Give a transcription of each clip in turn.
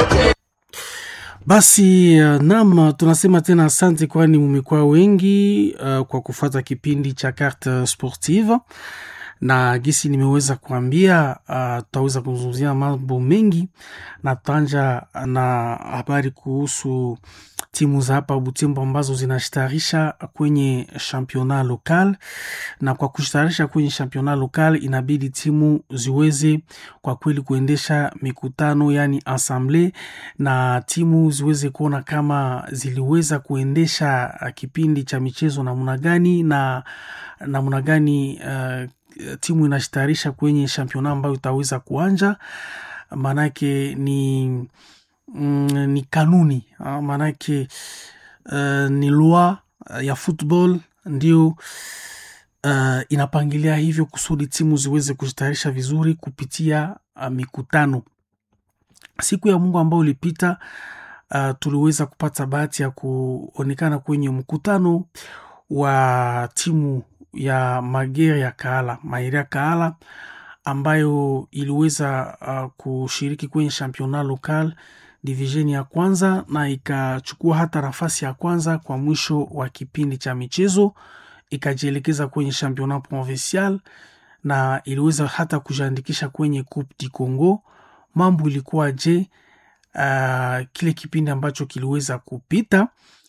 Basi uh, nam tunasema tena asante, kwani mumekuwa wengi uh, kwa kufata kipindi cha Carte Sportive na gisi nimeweza kuambia, uh, tutaweza kuzungumzia mambo mengi na tutaanja na habari kuhusu timu za hapa Butembo ambazo zinashtarisha kwenye championnat local, na kwa kushtarisha kwenye championnat local inabidi timu ziweze kwa kweli kuendesha mikutano yani assemble, na timu ziweze kuona kama ziliweza kuendesha kipindi cha michezo namna gani na namna gani uh, timu inashtarisha kwenye championa ambayo itaweza kuanja, maanake ni mm, ni kanuni maanake uh, ni loi ya football ndio uh, inapangilia hivyo kusudi timu ziweze kujitayarisha vizuri kupitia uh, mikutano. Siku ya Mungu ambao ulipita, uh, tuliweza kupata bahati ya kuonekana kwenye mkutano wa timu ya Magere ya Kaala, Maire ya Kaala ambayo iliweza uh, kushiriki kwenye championnat local division ya kwanza na ikachukua hata nafasi ya kwanza kwa mwisho wa kipindi cha michezo, ikajielekeza kwenye championnat provincial na iliweza hata kujiandikisha kwenye Coupe du Congo. Mambo ilikuwa je? Uh, kile kipindi ambacho kiliweza kupita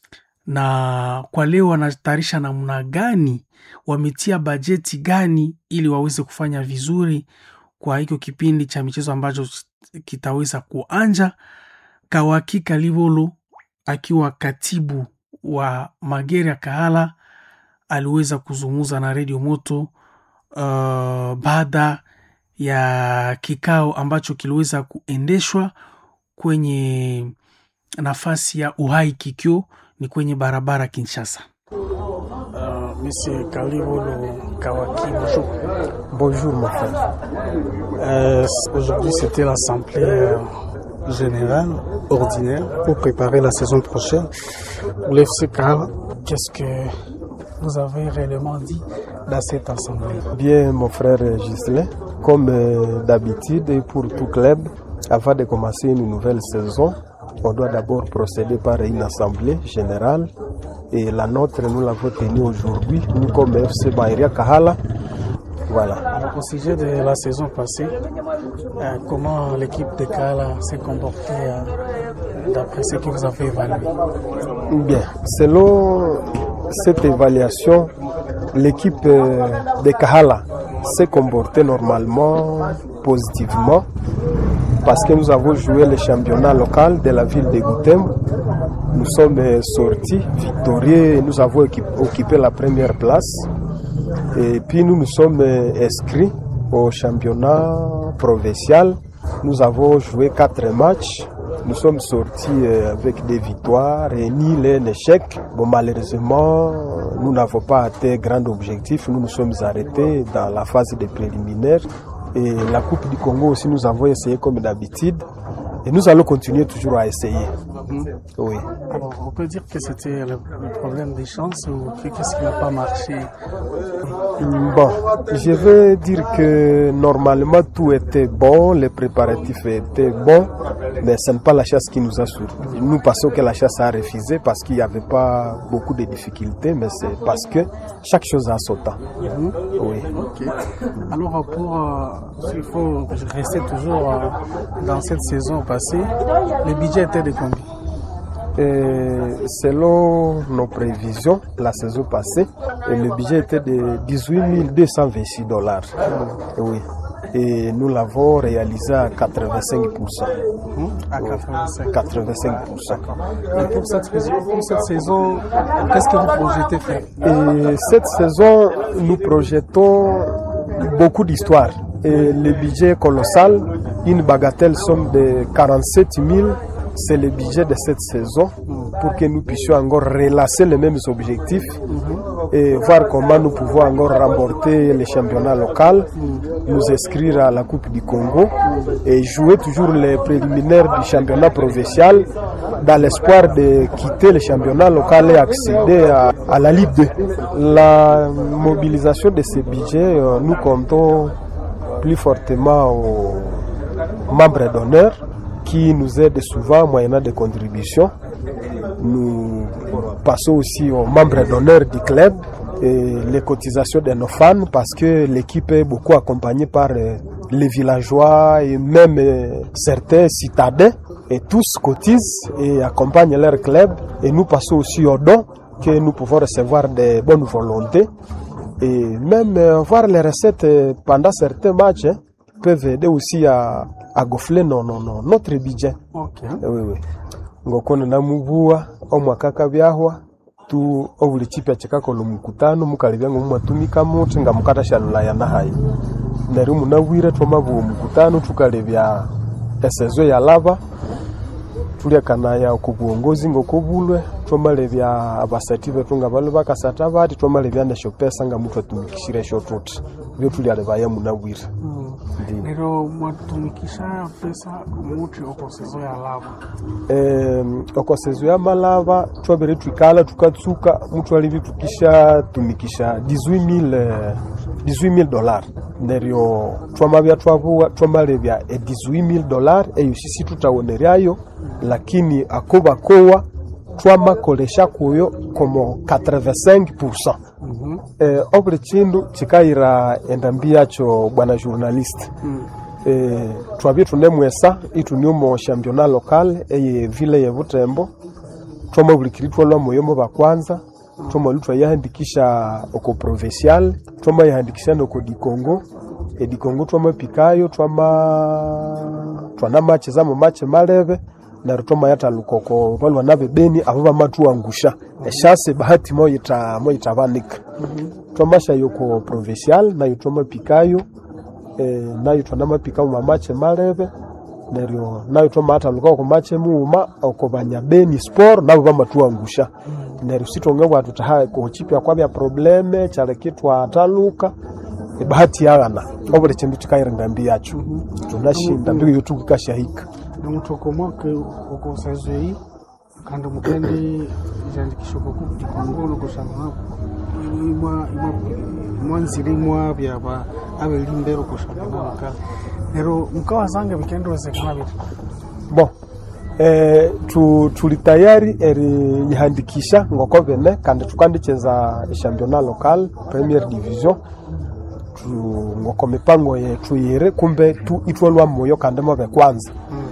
na kwa leo wanatayarisha namna gani, wametia bajeti gani ili waweze kufanya vizuri kwa hicho kipindi cha michezo ambacho kitaweza kuanja. Kawakika Livolo akiwa katibu wa Magere ya Kahala aliweza kuzungumza na redio Moto uh, baada ya kikao ambacho kiliweza kuendeshwa kwenye nafasi ya Uhai Kikyo ni kwenye barabara Kinshasa. Uh, Monsieur Kalivolo Kawaki, bonjour. Bonjour mon frère. Euh, Aujourd'hui c'était l'assemblée euh, générale ordinaire Pour préparer la saison prochaine, pour l'FC Kahala. Qu'est-ce que vous avez réellement dit dans cette assemblée bien mon frère Gislin, comme euh, d'habitude et pour tout club, avant de commencer une nouvelle saison, on doit d'abord procéder par une assemblée générale et la nôtre nous l'avons tenue aujourd'hui, nous comme FC Baïria Kahala. Voilà. Alors, au sujet de la saison passée, euh, comment l'équipe de Kahala s'est comportée euh, d'après ce que vous avez évalué Bien, selon cette évaluation, l'équipe euh, de Kahala s'est comportée normalement, positivement, parce que nous avons joué le championnat local de la ville de Goutem. Nous sommes euh, sortis victorieux et nous avons équip- occupé la première place. Et puis nous nous sommes euh, inscrits au championnat provincial. Nous avons joué quatre matchs. Nous sommes sortis euh, avec des victoires et ni un échec. Bon, malheureusement, nous n'avons pas atteint grand objectif. Nous nous sommes arrêtés dans la phase des préliminaires. Et la Coupe du Congo aussi, nous avons essayé comme d'habitude. Et nous allons continuer toujours à essayer. Oui. Alors, on peut dire que c'était le, le problème des chances ou que- qu'est-ce qui n'a pas marché Bon, je vais dire que normalement tout était bon, les préparatifs étaient bons, mais ce n'est pas la chasse qui nous a surpris. Nous pensons que la chasse a refusé parce qu'il n'y avait pas beaucoup de difficultés, mais c'est parce que chaque chose a son temps. Oui. Ok. Alors, pour, euh, s'il faut rester toujours euh, dans cette saison passée, le budget était de combien Et selon nos prévisions, la saison passée, et le budget était de 18 226 dollars. Oui. Et nous l'avons réalisé à 85%. À 85. 85%. Et pour cette, saison- pour cette saison, qu'est-ce que vous projetez faire Et cette saison, nous projetons beaucoup d'histoires. Et le budget est colossal, une bagatelle somme de 47 000, c'est le budget de cette saison pour que nous puissions encore relancer les mêmes objectifs et voir comment nous pouvons encore remporter le championnat local, nous inscrire à la Coupe du Congo et jouer toujours les préliminaires du championnat provincial dans l'espoir de quitter le championnat local et accéder à, à la Ligue 2. La mobilisation de ce budget, euh, nous comptons plus fortement aux membres d'honneur qui nous aide souvent moyennant des contributions. Nous passons aussi aux membres d'honneur du club et les cotisations de nos fans parce que l'équipe est beaucoup accompagnée par euh, les villageois et même euh, certains citadins et tous cotisent et accompagnent leur club et nous passons aussi aux dons que nous pouvons recevoir des bonnes volontés et même euh, voir les recettes euh, pendant certains matchs hein, peuvent aider aussi à, à gonfler non, non, non, notre budget. Okay. Oui, oui. ngokona namubua omwaka kabyahwa tu obuli chipya chikakola mukutano mukalebya ngo mwatumika muti nga mukatashalulaya nahayi neryo munabwire twamabua omukutano tukalebya esezo yalaba tulyakanaya ku buongozi ngokobulwe twamalebya abasati betu nga bali bakasata bati twamalebya nesho pesa nga mutu atumikishire esho tuti byo tulyalebaya munabwire Mm. Ndiyo. Nero mwatumikisha pesa muti okosezo ya lava eh, okosezo ya malava twabere twikala tukatsuka mutu alivi tukisha tumikisha 18000 eh, 18000 dollars neryo twamabya twabuwa twamalebya e 18000 dollars eyo sisi tutawoneryayo lakini akobakowa twamakolesha kuyo como 85% Mhm. eh, obuli chindu chikayira endambi yacho bwana journalist Mm. eh, twabye tunemwesa ituniumo championnat local eye vile ye butembo twamabulikiri twalwa moyomo bakwanza twamali twayahandikisha oko provincial twamayahandikisha noko dikongo edikongo twamapikayo twama twana mache zamo mache malebe neryo twamayataluka oko balwa nabe beni abo bamatuangusha eshase bahati moyita moyitabanika twamashayo ko provincial nayo twamapikayo eh, nayo twanamapika mu mamache malebe neryo nayo twamataluka oko mache muuma oko banyabeni sport nabo bamatuangusha neryo sitonge bwatu taha kuchipya kwabya probleme kyaleki twataluka ebahati yaghana obuli kindu kikayira ngambi yacho tunashinda ndiyo tukikashahika nomutoko mwake okosezo eyi kandi mukende ijandikisha kokudikongono kushanga imwa imwa mwanzire imwa byaba abelimbero kushanga nakala nero mukawazanga bikendowezekana biti bon eh, tu, tuli tayari eriyihandikisha ngoko bene kandi tukandicheza championnat local premier division tu, ngoko mipango yetu yiri kumbe tu itwalwa moyo kandi mobe kwanza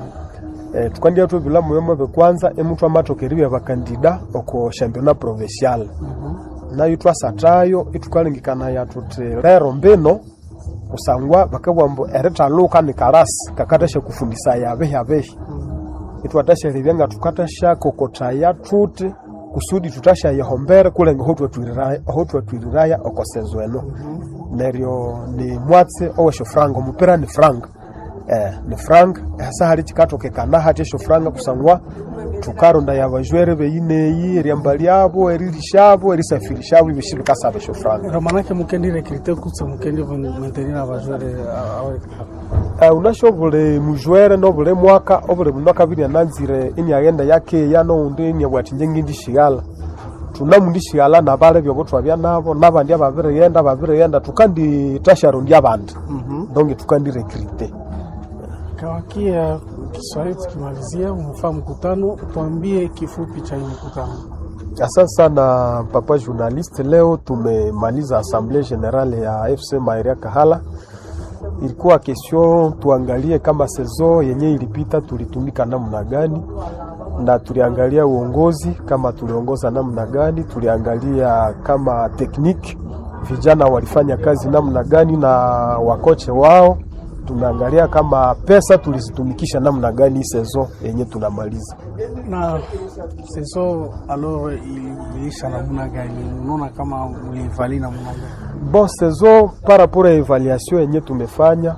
eh, tukandia twebila moyo mobe kwanza emutu amatokeribya bakandida oko championnat provincial nayo twasatayo itukalengekania tuti lero mbino kusangwa bakabwambu erithaluka ni karasi kakatasha kufundisa yabehi abehi itwatashalebya nga tukatasha kokotaya tuti kusudi tutashayehombere kulenga aho twatwiriraya okosezo eno neryo ni mwatsi owesho franga omupira ni franga eh, ni franga hasa hali chikatokekana hati esho franga kusangwa tukaronda yabajwere beyineyi eryamba lyabo eririshabo erisafirishabo ibishi bikasaba esho franga nero manake mukendi rekrite kutse mukendi mentenira abajwere awekala Uh, unasho buli mujwere no buli mwaka obuli mundu akabiri ananzire iniaghenda yakeya noundi iniabwati nje ngindishighala tunamundishighala nabale byobo twabya nabo nabandi ababirighenda babirighenda tukanditasharundi abandi donge tukandirekrite kawakia Kiswahili tukimalizia, umefaa mkutano, tuambie kifupi cha hii mkutano. Asante sana papa journalist. Leo tumemaliza assemblée générale ya FC Mairia Kahala. Ilikuwa kesho tuangalie kama sezo yenye ilipita tulitumika namna gani, na tuliangalia uongozi kama tuliongoza namna gani, tuliangalia kama tekniki vijana walifanya kazi namna gani na wakoche wao, tumeangalia kama pesa tulizitumikisha namna gani hii sezo yenye tunamaliza. Na seso alors iliisha namna gani? Unaona kama mlivali namna gani? Bon, saison par rapport ya evaluation yenye tumefanya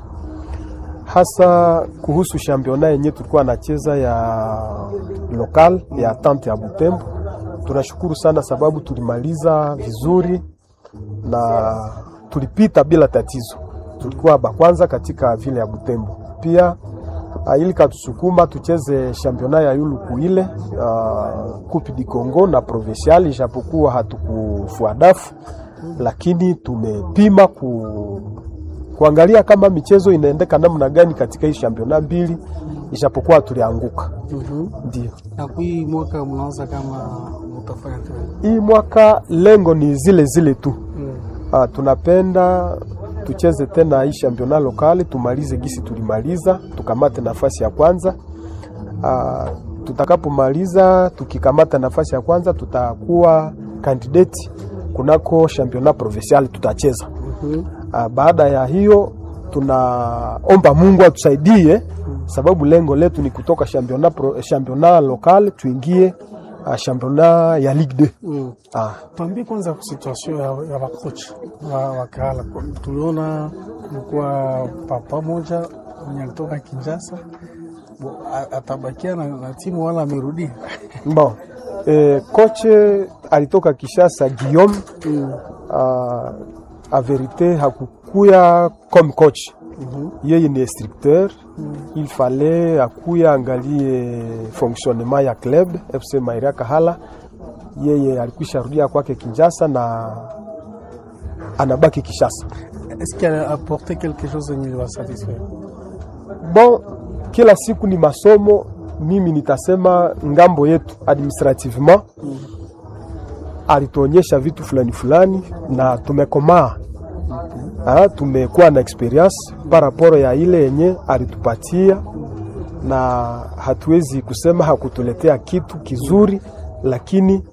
hasa kuhusu championnat yenye tulikuwa nacheza ya local ya tante ya Butembo, tunashukuru sana sababu tulimaliza vizuri na tulipita bila tatizo. Tulikuwa bakwanza katika vile ya Butembo. Pia uh, ili katusukuma tucheze championnat ya yuluku ile uh, Coupe du Congo na provincial, ijapokuwa hatukufua dafu lakini tumepima ku, kuangalia kama michezo inaendeka namna gani katika hii championa mbili, ijapokuwa tulianguka. Mhm. Ndio Na kwa hii mwaka mnaanza kama mtafanya kazi. hii mwaka lengo ni zile zile tu. Mm. Ah, tunapenda tucheze tena hii championa lokali, tumalize gisi tulimaliza, tukamate nafasi ya kwanza. Ah, tutakapomaliza tukikamata nafasi ya kwanza, tutakuwa kandidati kunako championa provincial tutacheza. Mhm. Ah, baada ya hiyo tunaomba Mungu atusaidie, sababu lengo letu ni kutoka championa, pro, championa lokal tuingie ah, championa ya Ligue 2. Mm. Ah, Tuambie kwanza situation ya, ya wakocha wa wakala. Tuliona kulikuwa papa moja mwenye alitoka Kinshasa Bo- a- atabakia na, na timu wala amerudia. bon. Eh, koche alitoka Kishasa Guillaume Mm. uh, a verite hakukuya comme coach Mhm. yeye ni instructeur il fallait akuya angalie fonctionnement ya club FC Mairia Kahala. Yeye alikwisha rudia kwake Kinshasa na anabaki Kishasa. Est-ce qu'elle a apporté quelque chose yenye iliwa satisfaire? Bon, kila siku ni masomo. Mimi nitasema ngambo yetu administrativement alituonyesha vitu fulani fulani na tumekomaa. Ah, tumekuwa na experience paraporo ya ile yenye alitupatia, na hatuwezi kusema hakutuletea kitu kizuri, lakini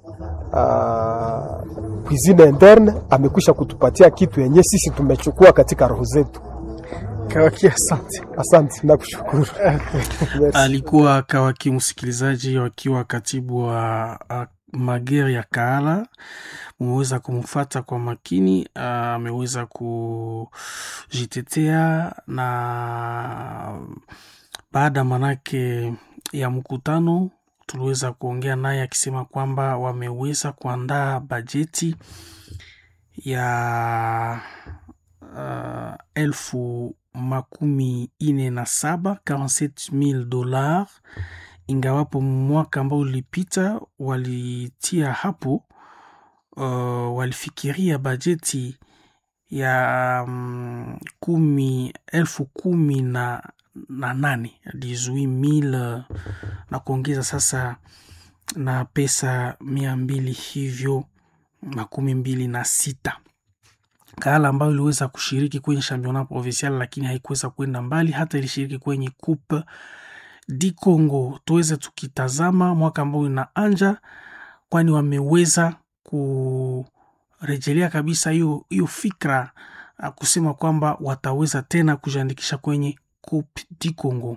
uh, cuisine interne amekwisha kutupatia kitu yenye sisi tumechukua katika roho zetu. Kawaki, asante. Asante na kushukuru. Merci. Alikuwa Kawaki msikilizaji, wakiwa katibu wa a, Magere ya Kaala. Mumeweza kumfata kwa makini, ah, ameweza kujitetea na baada manake ya mkutano tuliweza kuongea naye akisema kwamba wameweza kuandaa bajeti ya uh, elfu makumi ine na saba 47000 dolar, ingawapo mwaka ambao ulipita walitia hapo uh, walifikiria bajeti ya um, kumi elfu kumi na, na nane 18000 na kuongeza sasa na pesa mia mbili hivyo makumi mbili na sita Kaala ambayo iliweza kushiriki kwenye championnat provincial lakini haikuweza kwenda mbali, hata ilishiriki kwenye coupe di Congo. Tuweze tukitazama mwaka ambao inaanja, kwani wameweza kurejelea kabisa hiyo hiyo fikra ah, kusema kwamba wataweza tena kujiandikisha kwenye coupe di Congo.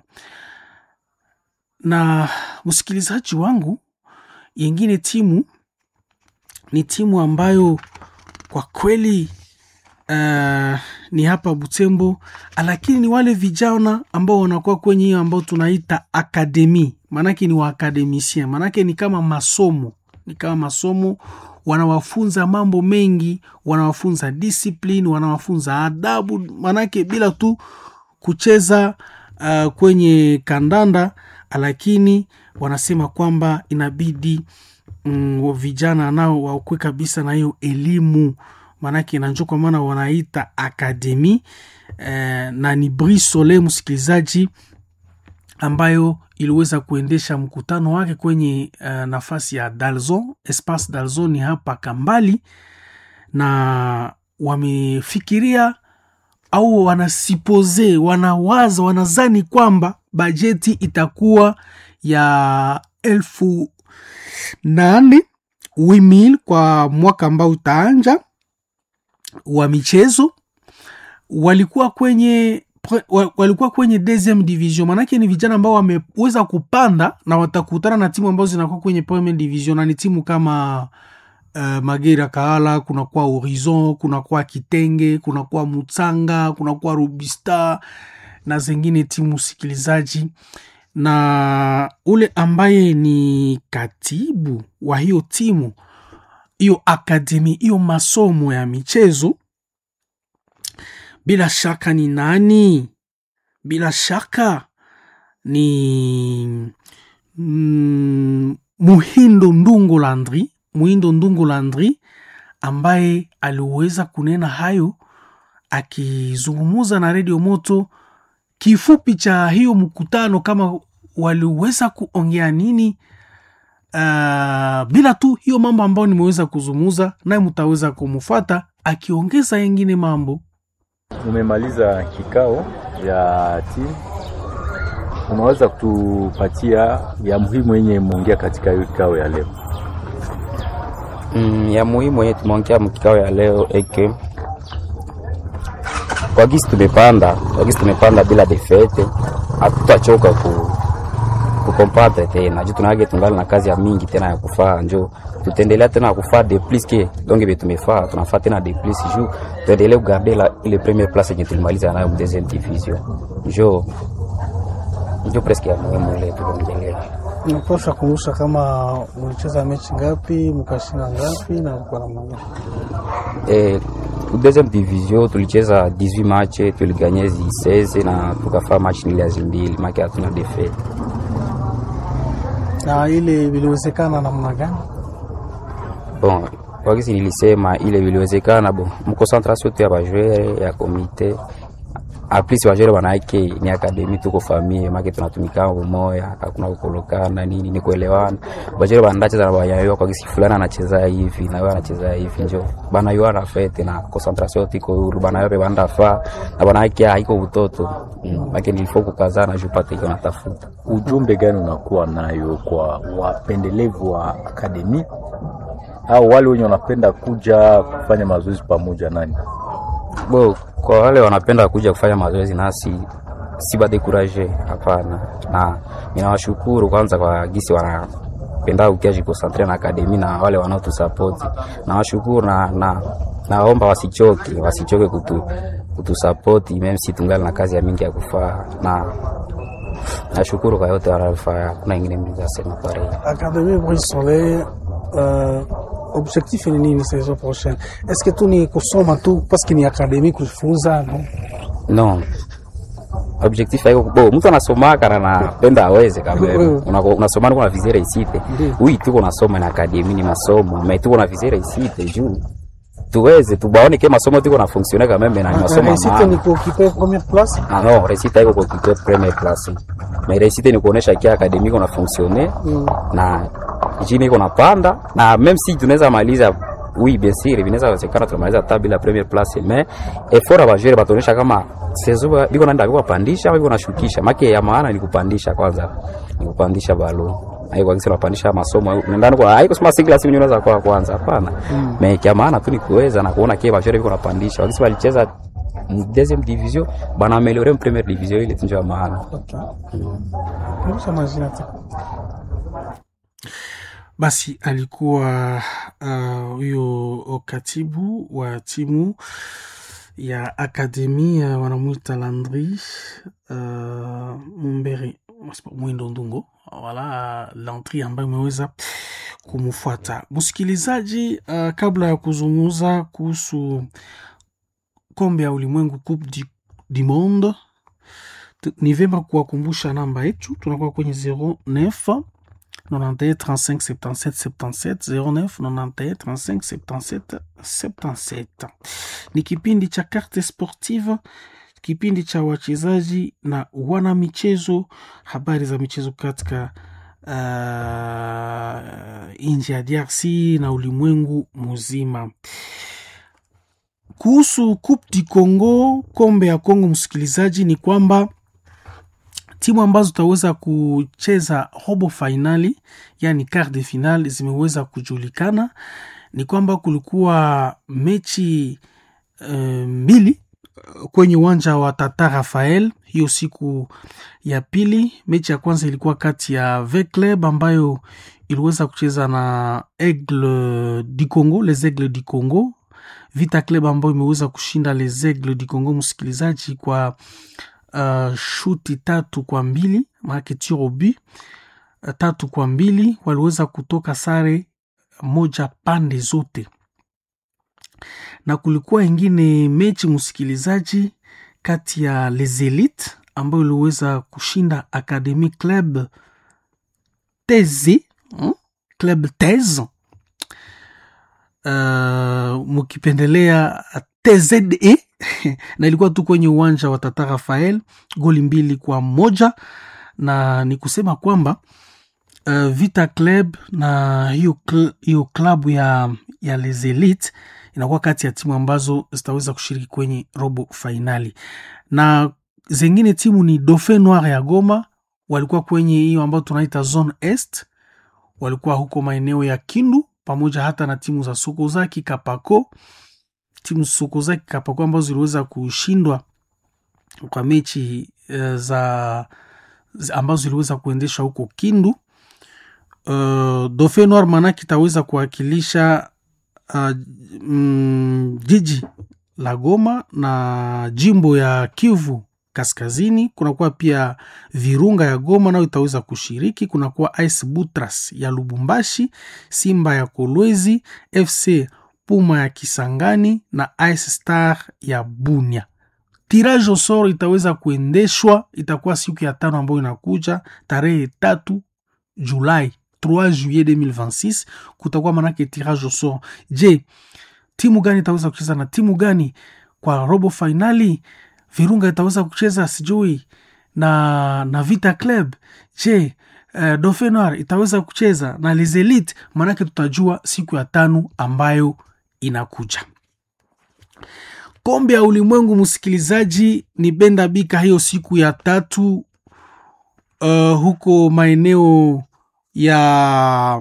Na msikilizaji wangu, yengine timu ni timu ambayo kwa kweli uh, ni hapa Butembo, lakini ni wale vijana ambao wanakuwa kwenye hiyo ambao tunaita akademi, maanake ni waakademisien, maanake ni kama masomo, ni kama masomo, wanawafunza mambo mengi, wanawafunza discipline, wanawafunza adabu, maanake bila tu kucheza uh, kwenye kandanda, lakini wanasema kwamba inabidi mm, vijana nao wakwe kabisa na hiyo elimu maanake nanjo kwa maana wanaita akademi eh, na ni Brisole msikilizaji, ambayo iliweza kuendesha mkutano wake kwenye uh, nafasi ya Dalzon, Espace Dalzon ni hapa Kambali, na wamefikiria au wanasipose, wanawaza, wanazani kwamba bajeti itakuwa ya elfu nane wimil kwa mwaka ambao utaanja wa michezo walikuwa kwenye pre- wa- walikuwa kwenye deuxième division, maanake ni vijana ambao wameweza kupanda na watakutana na timu ambazo zinakuwa kwenye première division, na ni timu kama uh, Magera Kaala, kunakuwa Horizon, kunakuwa Kitenge, kunakuwa Mutsanga, kunakuwa Rubista na zingine timu sikilizaji, na ule ambaye ni katibu wa hiyo timu hiyo akademi hiyo masomo ya michezo bila shaka ni nani? Bila shaka ni mm, Muhindo Ndungu Landri, Muhindo Ndungu Landri ambaye aliweza kunena hayo akizungumuza na redio moto kifupi cha hiyo mkutano kama waliweza kuongea nini uh, bila tu hiyo mambo ambayo nimeweza kuzungumuza naye mtaweza kumfata akiongeza yengine mambo Umemaliza kikao ya timu, unaweza kutupatia ya muhimu yenye imeongea katika hiyo kikao ya leo? Mm, ya muhimu yenye tumeongea mkikao ya leo eke kwa gisi tumepanda kwa gisi tumepanda bila defete, hatutachoka ku kukompatre tena juu tunage tungali na kazi ya mingi tena ya kufaa, njo tutaendelea tena kufaa de plus ke donc be tumefaa tunafaa tena de plus juu tuendelee kugarde la ile première place yenye tulimaliza nayo mu deuxième division, njo njo presque ya muhimu ile tuongelea. Napasha kumusha kama mlicheza mechi ngapi, mkashinda ngapi na kwa namna gani? Eh, deuxième division tulicheza 18 match tuliganye 16 na tukafaa match nile zimbili make hatuna defeat. Na ile viliwezekana namna gani? Bon, kwa kisi nilisema ile viliwezekana bon, mkoncentration tu ya bajoueur ya komite aplis bajoueur banake ni akademi tuko famille make tunatumika umoya, hakuna kukolokana nini, ni kuelewana. Bajoueur banacheza na bayayua kwa kisi fulani anacheza hivi na wewe anacheza hivi, njo banayua na fete na concentration tiko huru, banayua banda fa na banake haiko utoto mm, make nilifo kukazana juu pate iko natafuta Ujumbe gani unakuwa nayo kwa wapendelevu wa akademi au wale wenye wanapenda kuja kufanya mazoezi pamoja nani? Bo, kwa wale wanapenda kuja kufanya mazoezi nasi si badekuraje, hapana. Na ninawashukuru kwanza kwa gisi wanapenda ukia jikonsantre na akademi na wale wanaotusapoti nawashukuru na, na naomba wasichoke, wasichoke kutu kutusapoti meme si tungali na kazi ya mingi ya kufaa, na nashukuru kwa yote wanayofanya. Kuna ingine mlizasema pare Académie Brice Soleil, euh, objectif ni nini saison prochaine? Est-ce que tu ni kusoma tu parce que ni académie kujifunza no? no objectif haiko bo mtu anasomaka na napenda aweze kabisa Mm. Unako- unasoma niko na vizere isite Ndiyo. ui tuko nasoma na akademi ni masomo me tuko na vizere isite juu tuweze tubaone ke masomo tuko na fonctionner quand même na ni masomo ya Réussite maana ni kuoccuper première place? Ah non, réussite haiko kwa kitu premier class. Mais réussite ni kuonesha kia akademi iko na fonctionner Mm. na jini iko napanda na même si tunaweza maliza oui bien sûr vinaweza wezekana tunamaliza hata bila premier place mais effort ya bajere batuonesha kama sezo biko naenda biko pandisha au biko nashukisha make ya maana ni kupandisha kwanza ni kupandisha balo haiko kwa kisa unapandisha masomo ndani kwa haiko sema single simu unaweza kwa kwanza hapana mm. mais kia maana tu ni kuweza na kuona kia bajere biko napandisha wakisi walicheza mu deuxième division bana ameliore mu première division ile tunjo ya maana Okay. Nisha majina tu. basi alikuwa uh, huyo katibu wa timu ya akademia wanamwita Landry uh, Mumbere Mwindo Ndungo, wala Landry ambayo imeweza kumfuata msikilizaji. Uh, kabla ya kuzungumza kuhusu kombe ya ulimwengu Coupe du, du Monde, tu- ni vyema kuwakumbusha namba yetu, tunakuwa kwenye 09 91 35 77 77 09 91 35 77 77. Ni kipindi cha Carte Sportive, kipindi cha wachezaji na wana michezo, habari za michezo katika uh, nchi ya DRC na ulimwengu mzima. Kuhusu Coupe du Congo, kombe ya Kongo, msikilizaji, ni kwamba timu ambazo zitaweza kucheza robo fainali yani quart de final zimeweza kujulikana. Ni kwamba kulikuwa mechi uh, mbili uh, kwenye uwanja wa Tata Rafael hiyo siku ya pili. Mechi ya kwanza ilikuwa kati ya V Club ambayo iliweza kucheza na Aigle du Congo, les Aigles du Congo. Vita Club ambayo imeweza kushinda les Aigles du Congo, msikilizaji, kwa uh, shuti tatu kwa mbili maanake tiro bu uh, tatu kwa mbili waliweza kutoka sare moja pande zote, na kulikuwa ingine mechi msikilizaji, kati ya les Elite ambayo iliweza kushinda Academy Club Teze hmm? Club Teze uh, mukipendelea TZE na ilikuwa tu kwenye uwanja wa Tata Rafael, goli mbili kwa moja, na ni kusema kwamba uh, Vita Club na hiyo cl hiyo klabu ya, ya Les Elites inakuwa kati ya timu ambazo zitaweza kushiriki kwenye robo fainali, na zengine timu ni Dauphin Noir ya Goma, walikuwa kwenye hiyo ambayo tunaita zone est, walikuwa huko maeneo ya Kindu pamoja hata na timu za Sokozaki Kapako, timu Sokozaki Kapako ambazo ziliweza kushindwa kwa mechi uh, za ambazo ziliweza kuendeshwa huko Kindu. Uh, Dauphin Noir manake itaweza kuwakilisha uh, mm, jiji la Goma na jimbo ya Kivu Kaskazini. Kunakuwa pia Virunga ya Goma nayo itaweza kushiriki. Kunakuwa Ice Butras ya Lubumbashi, Simba ya Kolwezi, FC Puma ya Kisangani na Ice Star ya Bunia. Tirage au sort itaweza kuendeshwa, itakuwa siku ya tano ambayo inakuja tarehe tatu Julai 3 juillet 2026 kutakuwa manake tirage au sort. Je, timu gani itaweza kucheza na timu gani kwa robo fainali? Virunga itaweza kucheza sijui na, na Vita Club. Je, uh, Dauphin Noir itaweza kucheza na Les Elites? Manake tutajua siku ya tano ambayo inakuja. Kombe ya ulimwengu, msikilizaji, ni Benda Bika hiyo siku ya tatu uh, huko maeneo ya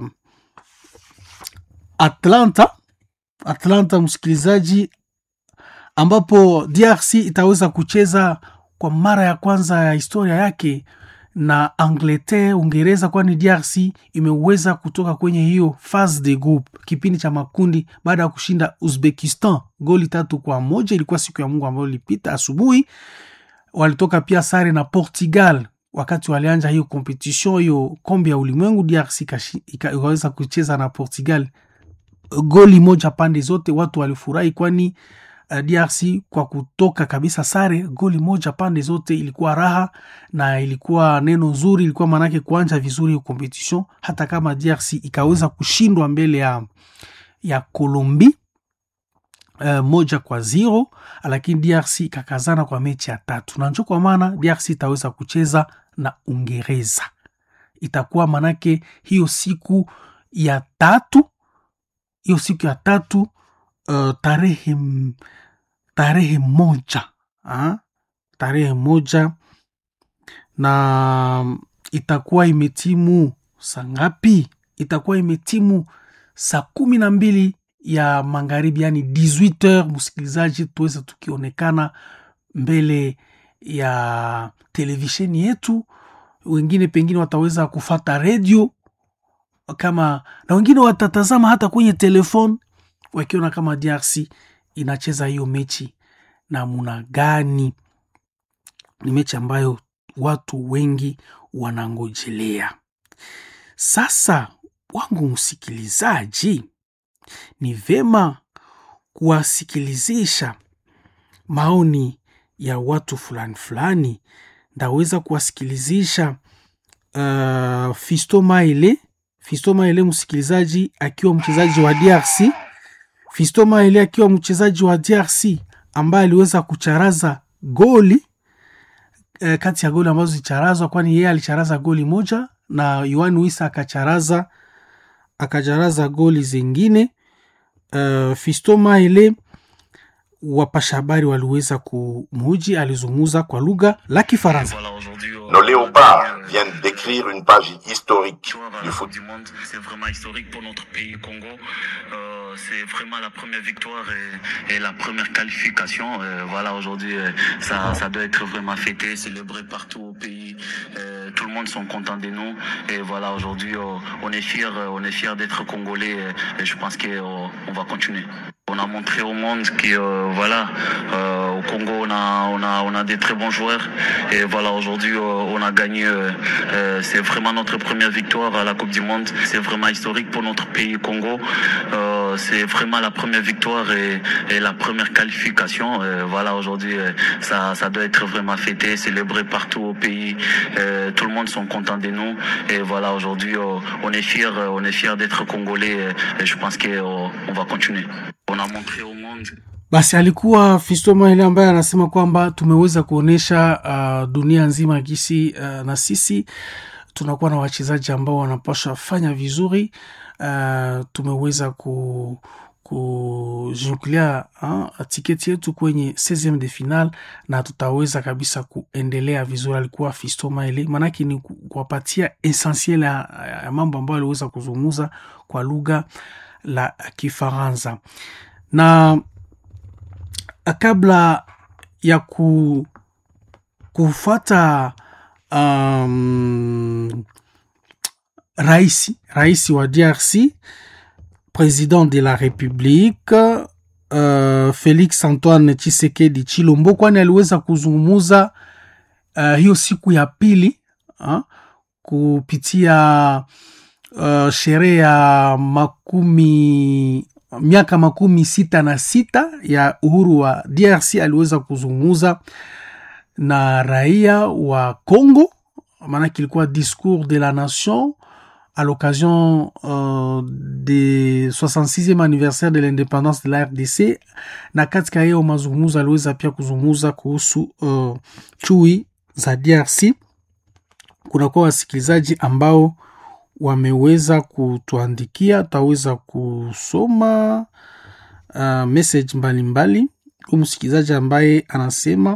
Atlanta, Atlanta msikilizaji, ambapo DRC itaweza kucheza kwa mara ya kwanza ya historia yake na Angleterre, Uingereza, kwani DRC imeweza kutoka kwenye hiyo phase de group, kipindi cha makundi baada ya kushinda Uzbekistan goli tatu kwa moja. Ilikuwa siku ya Mungu ambayo ilipita asubuhi. Walitoka pia sare na Portugal wakati walianja hiyo competition hiyo kombe ya ulimwengu. DRC ikaweza kucheza na Portugal goli moja pande zote. Watu walifurahi kwani uh, DRC kwa kutoka kabisa sare goli moja pande zote ilikuwa raha na ilikuwa neno nzuri, ilikuwa maanake kuanja vizuri hiyo competition, hata kama DRC ikaweza kushindwa mbele ya, ya Colombie uh, moja kwa zero, lakini DRC ikakazana kwa mechi ya tatu, na njo kwa maana DRC itaweza kucheza na Uingereza. Itakuwa manake hiyo siku ya tatu, hiyo siku ya tatu uh, tarehe tarehe moja ha? tarehe moja na itakuwa imetimu saa ngapi? Itakuwa imetimu saa kumi na mbili ya magharibi, yani 18h. Msikilizaji, tuweze tukionekana mbele ya televisheni yetu, wengine pengine wataweza kufata redio kama na wengine watatazama hata kwenye telefoni wakiona kama DRC inacheza hiyo mechi namna gani. Ni mechi ambayo watu wengi wanangojelea. Sasa wangu msikilizaji, ni vema kuwasikilizisha maoni ya watu fulani fulani. Ndaweza kuwasikilizisha uh, Fisto Maele. Fisto Maele msikilizaji, akiwa mchezaji wa DRC. Fisto Maele akiwa mchezaji wa DRC ambaye aliweza kucharaza goli eh, kati ya goli ambazo zilicharazwa, kwani yeye alicharaza goli moja na Yohan Wissa akacharaza akacharaza goli zingine. Uh, Fisto Maele wapasha habari waliweza kumuji, alizungumza kwa lugha la Kifaransa. Nos léopards viennent d'écrire une page historique du foot. du monde. C'est vraiment historique pour notre pays Congo. Euh, c'est vraiment la première victoire et, et la première qualification. Euh, voilà, aujourd'hui, euh, ça, ça doit être vraiment fêté, célébré partout au pays. Euh, tout le monde sont contents de nous. Et voilà, aujourd'hui, euh, on est fiers, euh, on est fiers d'être congolais. Et, et je pense qu'on on va continuer. On a montré au monde que euh, voilà, euh, au Congo on a, on a on a des très bons joueurs et voilà aujourd'hui euh, on a gagné. euh, euh, c'est vraiment notre première victoire à la Coupe du Monde. C'est vraiment historique pour notre pays Congo. Euh, c'est vraiment la première victoire et, et la première qualification. Euh, voilà aujourd'hui euh, ça ça doit être vraiment fêté, célébré partout au pays. Euh, tout le monde sont contents de nous et voilà aujourd'hui euh, on est fiers, on est fiers d'être congolais et, et je pense qu'on on va continuer. On a montré au monde basi alikuwa Fiston Maele ambaye anasema kwamba tumeweza kuonyesha uh, dunia nzima gisi uh, na sisi tunakuwa na wachezaji ambao wanapasha fanya vizuri uh, tumeweza ku kujungulia tiketi yetu kwenye 16 de final na tutaweza kabisa kuendelea vizuri. Alikuwa Fisto Maele, maanake ni kuwapatia essentiel ya, ya mambo ambayo aliweza kuzungumza kwa lugha la Kifaransa na kabla ya ku, kufata um, raisi raisi wa DRC président de la République uh, Felix Antoine Tshisekedi Chilombo, kwani aliweza kuzungumuza uh, hiyo siku ya pili uh, kupitia uh, sherehe ya makumi miaka makumi sita na sita ya uhuru wa DRC. Aliweza kuzungumuza na raia wa Congo, maanake ilikuwa discours de la nation à l'occasion euh, de 66e anniversaire de l'indépendance de la RDC, na katika hiyo mazungumzo aliweza pia kuzungumza kuhusu uh, chui za DRC. Kunakuwa wasikilizaji ambao wameweza kutuandikia, tutaweza kusoma uh, message mbalimbali. Huyu msikilizaji ambaye anasema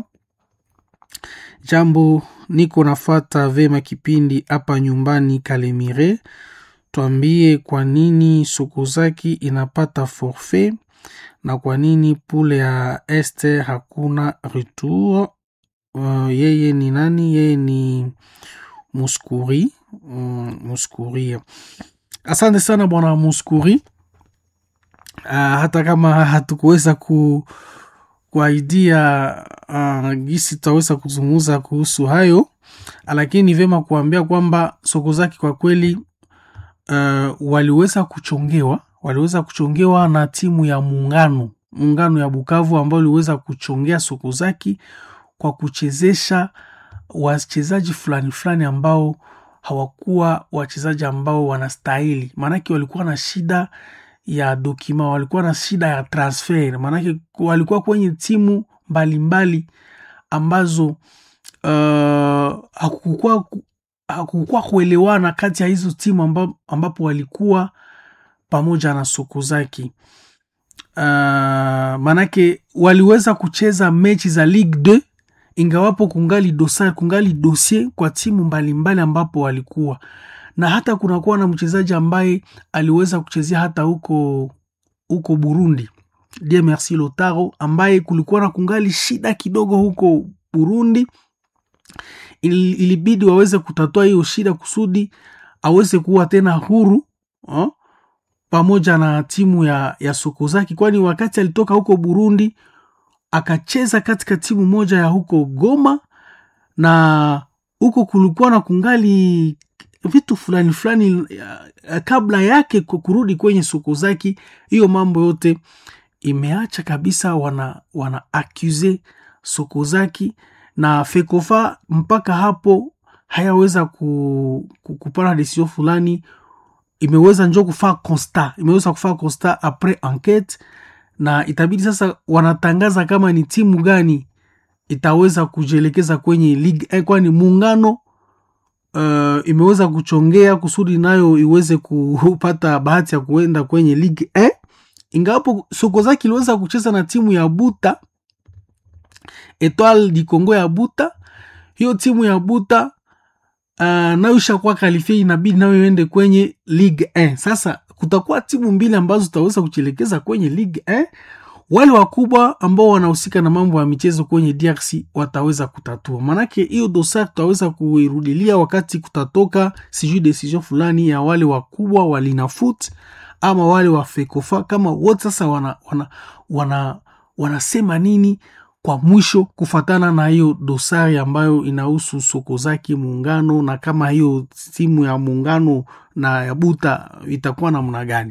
jambo niko nafata vema kipindi hapa nyumbani Kalemire, twambie kwa nini Sokozaki inapata forfait na kwa nini pule ya este hakuna retour. Uh, yeye ni nani? Yeye ni Muskuri. Um, Muskuri, asante sana bwana Muskuri. Uh, hata kama hatukuweza ku kuaidia uh, gisi tutaweza kuzungumza kuhusu hayo, lakini ni vyema kuambia kwamba Sokozaki kwa kweli uh, waliweza kuchongewa waliweza kuchongewa na timu ya muungano muungano ya Bukavu ambao waliweza kuchongea Sokozaki kwa kuchezesha wachezaji fulani fulani ambao hawakuwa wachezaji ambao wanastahili, maanake walikuwa na shida ya dokima, walikuwa na shida ya transfer, maanake walikuwa kwenye timu mbalimbali mbali ambazo uh, hakukuwa hakukuwa kuelewana kati ya hizo timu amba, ambapo walikuwa pamoja na Sokozaki. Uh, maanake waliweza kucheza mechi za Ligue 2 ingawapo kungali dosari, kungali dossier kwa timu mbalimbali mbali ambapo walikuwa na hata kunakuwa na mchezaji ambaye aliweza kuchezea hata huko huko Burundi, Dieu merci Lotaro, ambaye kulikuwa na kungali shida kidogo huko Burundi. Il, ilibidi waweze kutatua hiyo shida kusudi aweze kuwa tena huru oh, pamoja na timu ya, ya Sokozaki, kwani wakati alitoka huko Burundi akacheza katika timu moja ya huko Goma, na huko kulikuwa na kungali vitu fulani fulani kabla yake kurudi kwenye Sokozaki. Hiyo mambo yote imeacha kabisa, wana wana accuse Sokozaki na Fekofa mpaka hapo hayaweza ku, ku, kupana desizio fulani, imeweza njo kufaa constat, imeweza kufaa constat apres enquete, na itabidi sasa wanatangaza kama ni timu gani itaweza kujielekeza kwenye ligue eh, kwani muungano Uh, imeweza kuchongea kusudi nayo iweze kupata bahati ya kuenda kwenye ligue eh? Ingawapo Sokozaki iliweza kucheza na timu ya Buta Etoile du Congo ya Buta, hiyo timu ya Buta uh, nayo ishakuwa kalifia, inabidi nayo iende kwenye ligue eh. Sasa kutakuwa timu mbili ambazo zitaweza kuchielekeza kwenye ligue eh? wale wakubwa ambao wanahusika na mambo ya michezo kwenye DRC wataweza kutatua, manake hiyo dosari tutaweza kuirudilia wakati kutatoka sijui decision fulani ya wale wakubwa wa Linafoot ama wale wa Fekofa, kama wote sasa wana, wana, wana, wanasema nini kwa mwisho kufatana na hiyo dosari ambayo inahusu Sokozaki muungano, na kama hiyo timu ya muungano na ya Buta itakuwa namna gani.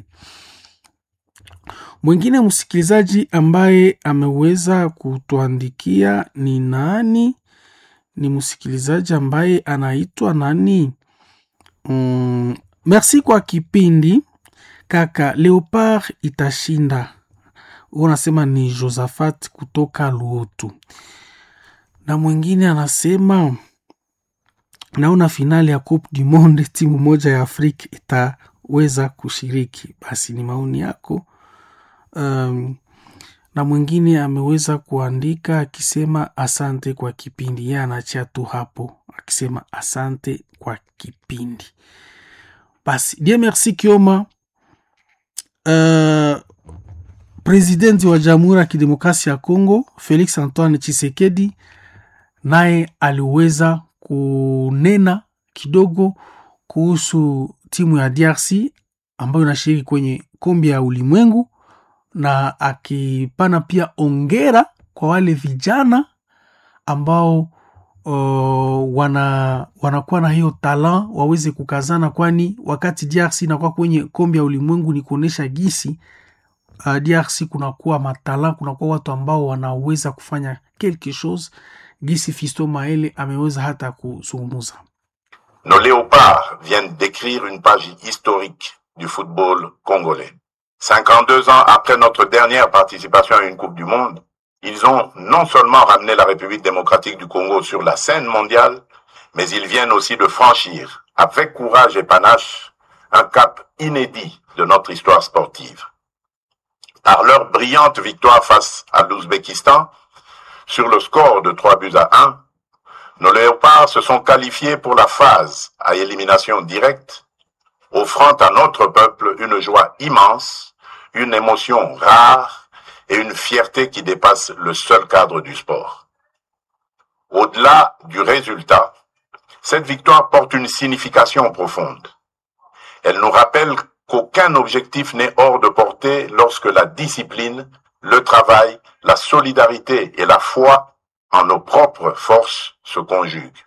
Mwingine msikilizaji ambaye ameweza kutuandikia ni nani? Ni msikilizaji ambaye anaitwa nani? Mm, merci kwa kipindi kaka. Leopard itashinda. huo anasema ni Josaphat kutoka Luotu, na mwingine anasema naona finali ya Coupe du Monde timu moja ya Afrika itaweza kushiriki. Basi ni maoni yako. Um, na mwingine ameweza kuandika akisema asante kwa kipindi. Yeye anachia tu hapo akisema asante kwa kipindi. Basi Dieu merci Kioma. Uh, presidenti wa Jamhuri ya Kidemokrasia ya Kongo Felix Antoine Tshisekedi naye aliweza kunena kidogo kuhusu timu ya DRC ambayo inashiriki kwenye kombe ya ulimwengu na akipana pia ongera kwa wale vijana ambao uh, wana wanakuwa na hiyo talant waweze kukazana, kwani wakati DRC inakuwa kwenye kombe ya ulimwengu ni kuonyesha gisi uh, DRC kunakuwa matala, kunakuwa watu ambao wanaweza kufanya quelque chose, gisi Fisto Maele ameweza hata kuzungumza. Nos léopards viennent d'écrire une page historique du football congolais. 52 ans après notre dernière participation à une Coupe du Monde, ils ont non seulement ramené la République démocratique du Congo sur la scène mondiale, mais ils viennent aussi de franchir, avec courage et panache, un cap inédit de notre histoire sportive. Par leur brillante victoire face à l'Ouzbékistan, sur le score de 3 buts à 1, nos léopards se sont qualifiés pour la phase à élimination directe, offrant à notre peuple une joie immense, une émotion rare et une fierté qui dépasse le seul cadre du sport. Au-delà du résultat, cette victoire porte une signification profonde. Elle nous rappelle qu'aucun objectif n'est hors de portée lorsque la discipline, le travail, la solidarité et la foi en nos propres forces se conjuguent.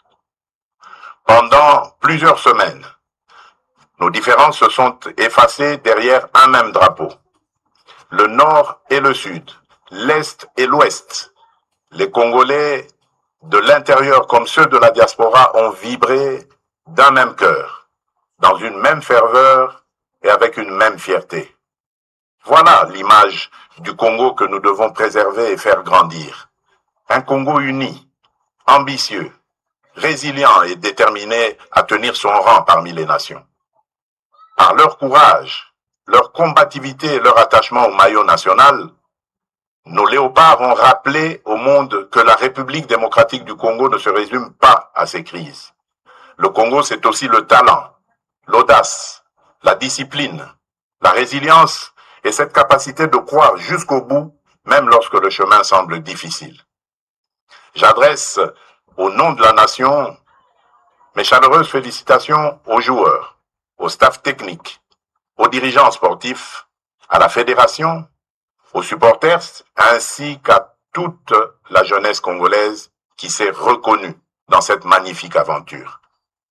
Pendant plusieurs semaines, nos différences se sont effacées derrière un même drapeau. Le nord et le sud, l'est et l'ouest, les Congolais de l'intérieur comme ceux de la diaspora ont vibré d'un même cœur, dans une même ferveur et avec une même fierté. Voilà l'image du Congo que nous devons préserver et faire grandir. Un Congo uni, ambitieux, résilient et déterminé à tenir son rang parmi les nations. Par leur courage, leur combativité et leur attachement au maillot national, nos léopards ont rappelé au monde que la République démocratique du Congo ne se résume pas à ses crises. Le Congo, c'est aussi le talent, l'audace, la discipline, la résilience et cette capacité de croire jusqu'au bout, même lorsque le chemin semble difficile. J'adresse au nom de la nation mes chaleureuses félicitations aux joueurs, au staff technique, aux dirigeants sportifs, à la fédération, aux supporters, ainsi qu'à toute la jeunesse congolaise qui s'est reconnue dans cette magnifique aventure.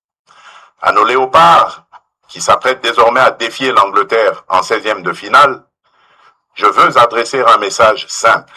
À nos léopards, qui s'apprêtent désormais à défier l'Angleterre en 16e de finale, je veux adresser un message simple.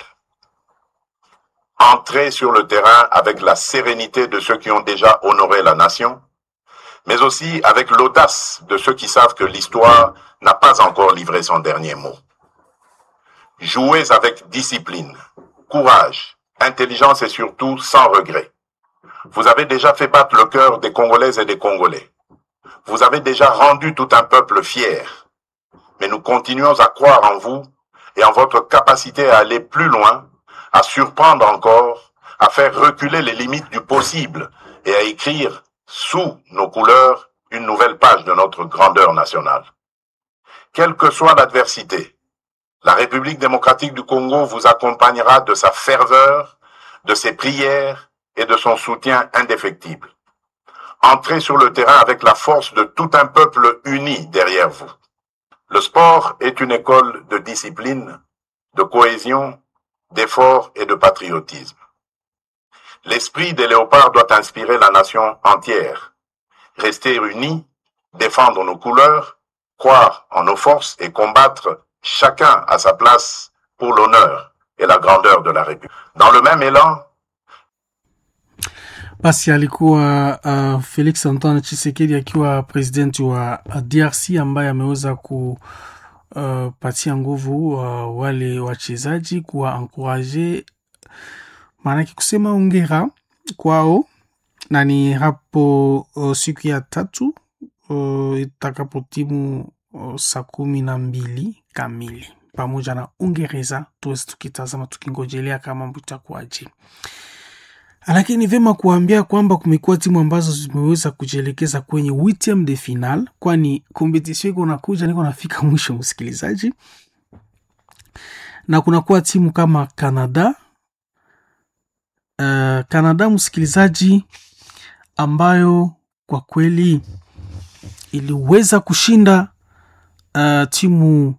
Entrez sur le terrain avec la sérénité de ceux qui ont déjà honoré la nation, mais aussi avec l'audace de ceux qui savent que l'histoire n'a pas encore livré son dernier mot. Jouez avec discipline, courage, intelligence et surtout sans regret. Vous avez déjà fait battre le cœur des Congolaises et des Congolais. Vous avez déjà rendu tout un peuple fier. Mais nous continuons à croire en vous et en votre capacité à aller plus loin, à surprendre encore, à faire reculer les limites du possible et à écrire sous nos couleurs une nouvelle page de notre grandeur nationale. Quelle que soit l'adversité, la République démocratique du Congo vous accompagnera de sa ferveur, de ses prières et de son soutien indéfectible. Entrez sur le terrain avec la force de tout un peuple uni derrière vous. Le sport est une école de discipline, de cohésion, d'effort et de patriotisme. L'esprit des léopards doit inspirer la nation entière. Rester unis, défendre nos couleurs, croire en nos forces et combattre chacun à sa place pour l'honneur et la grandeur de la République. Dans le même élan, Basi alikuwa uh, Felix Antoine Tshisekedi akiwa presidenti wa DRC ambaye ameweza ku uh, patia nguvu uh, wale wachezaji kuwa ankuraje, maanake kusema ongera kwao, na ni hapo uh, siku ya tatu uh, itakapotimu uh, saa kumi na mbili kamili pamoja na Uingereza, tuwezi tukitazama tukingojelea kama mambo itakuwaje lakini ni vyema kuambia kwamba kumekuwa timu ambazo zimeweza kujielekeza kwenye witiam de final, kwani kompetisio iko nakuja niko nafika mwisho, msikilizaji, na kunakuwa timu kama Canada uh, Canada msikilizaji, ambayo kwa kweli iliweza kushinda uh, timu